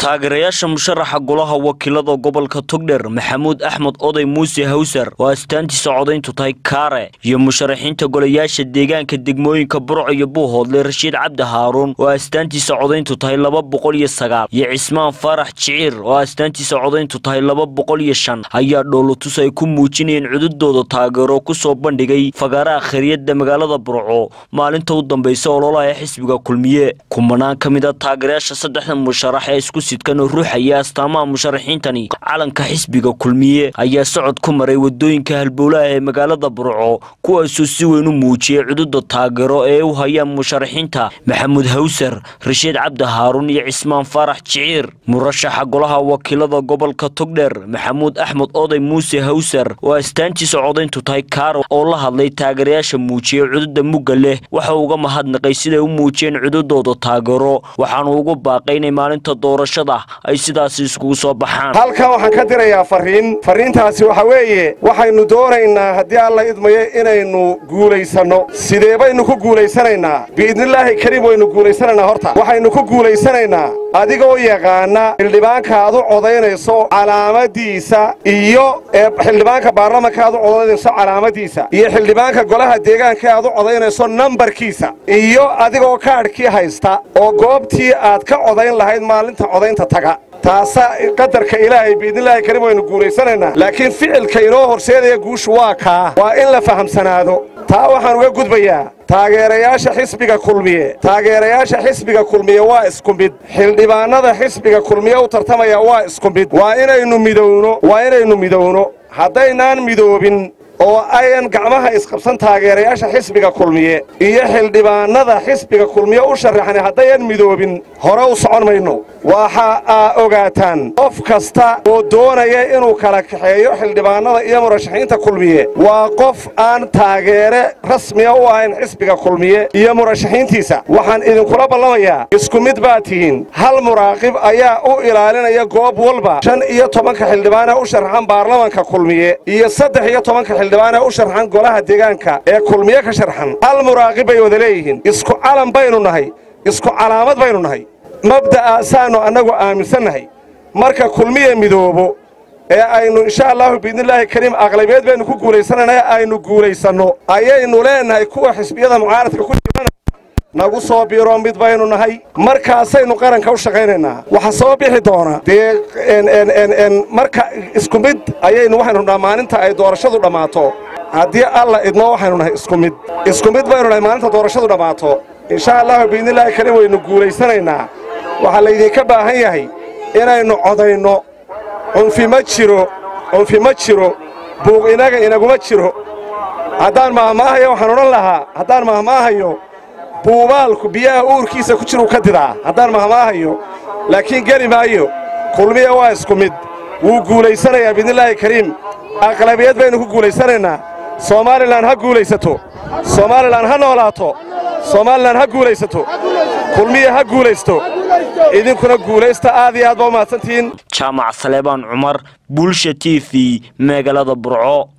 taageerayaasha musharaxa golaha wakiilada gobolka togdher maxamuud axmed oday muuse hawsar oo astaantiisa codayntu tahay kaare iyo musharaxiinta golayaasha deegaanka degmooyinka burco iyo buuhoodle rashiid cabdi haaruun oo astaantiisa codayntu tahay laba boqol iyo sagaal iyo cismaan faarax jiciir oo astaantiisa codayntu tahay laba boqol iyo shan ayaa dhoolotus ay ku muujinayeen cududooda taageero kusoo bandhigay fagaaraha khariyada magaalada burco maalinta u dambaysa ololaha xisbiga kulmiye kumanaan ka mid a taageerayaasha saddexda musharax ee isku sidkan oo ruuxaya astaamaha musharaxiintani calanka xisbiga kulmiye ayaa socod ku maray wadooyinka halbowlaha ee magaalada burco kuwaasoo si weyn u muujiyay cududa taageero ee u hayaan musharaxiinta maxamuud hawsar rashiid cabdi haaruun iyo cismaan faarax jiciir murashaxa golaha wakiilada gobolka togdher maxamuud axmed oday muuse hawsar oo astaantiisa codayntu tahay kaaro oo la hadlay taageerayaasha muujiyay cududa mugga leh waxa uga mahadnaqay siday u muujiyeen cududooda taageero waxaanu ugu baaqay inay maalinta doorashada ay sidaasi iskugu soo baxaan halkan waxaan ka dirayaa farriin farriintaasi waxa weeye waxaynu doonaynaa haddii alla idmayo inaynu guulaysanno sidee baynu ku guulaysanaynaa biidnillaahi kariim waynu guulaysanaynaa horta waxaynu ku guulaysanaynaa adigoo yaqaana xildhibaanka aad u codaynayso calaamadiisa iyo xildhibaanka baarlamanka aad u codaynayso calaamadiisa iyo xildhibaanka golaha deegaanka aad u codaynayso nambarkiisa iyo adigoo kaadhkii haysta oo goobtii aad ka codayn lahayd maalinta codaynta taga taasa qadarka ilaahay biidnillaahi kariim waynu guulaysanaynaa laakiin ficilka inoo horseedaya guushu waa kaa waa in la fahamsanaado taa waxaan uga gudbayaa taageerayaasha xisbiga kulmiye taageerayaasha xisbiga kulmiye waa isku mid xildhibaannada xisbiga kulmiye u tartamaya waa isku mid waa inaynu midowno waa inaynu midowno haddaynaan midoobin oo ayan gacmaha isqabsan taageerayaasha xisbiga kulmiye iyo xildhibaannada xisbiga kulmiye u sharaxnay haddayan midoobin hore u socon mayno waxa aa ogaataan qof kasta oo doonaya inuu kala kaxeeyo xildhibaannada iyo murashaxiinta kulmiye waa qof aan taageere rasmiya u ahayn xisbiga kulmiye iyo murashaxiintiisa waxaan idinkula ballamayaa isku mid baad tihiin hal muraaqib ayaa u ilaalinaya goob walba shan iyo tobanka xildhibaanee u sharaxan baarlamanka kulmiye iyo saddex iyo tobanka xildhibaanee u sharxan golaha deegaanka ee kulmiye ka sharxan hal muraaqib bay wada leeyihiin isku calan baynu nahay isku calaamad baynu nahay mabda'aasaannu annagu aaminsannahay marka kulmiya midoobo ee aynu insha allahu biidnillaahi kariim aqlabiyeed baynu ku guulaysanaynaa aynu guulaysanno ayaynu leennahay kuwa xisbiyada mucaaradka ku jirana nagu soo biiro mid baynu nahay markaasaynu qaranka u shaqaynaynaa waxa soo bixi doona dee marka isku mid ayaynu waxaynu dhaha maalinta ay doorashadu dhammaato haddii alla idmo waxaynu nahay isku mid isku mid baynu nahay maalinta doorashadu dhammaato insha allahu biidnillaahi kariim waynu guulaysanaynaa waxaa laydinka baahan yahay inaynu codayno cunfi ma jiro cunfi ma jiro buuq inaga inaguma jiro haddaan mahmaahayo waxaan odhan lahaa haddaan mahmaahayo buubaalku biyaha uurkiisa ku jiruu ka didaa haddaan mahmaahayo laakiin geli maayo kulmiya waa isku mid wuu guulaysanayaa biidnillaahi kariim aqlabiyad baynu ku guulaysanaynaa somaalilan ha guulaysato somaalilan ha noolaato somaalilan ha guulaysato kulmiya ha guulaysto idinkuna guulaysta aad iyo aad baa u mahadsantihiin jaamac saleebaan cumar bulsha t v magaalada burco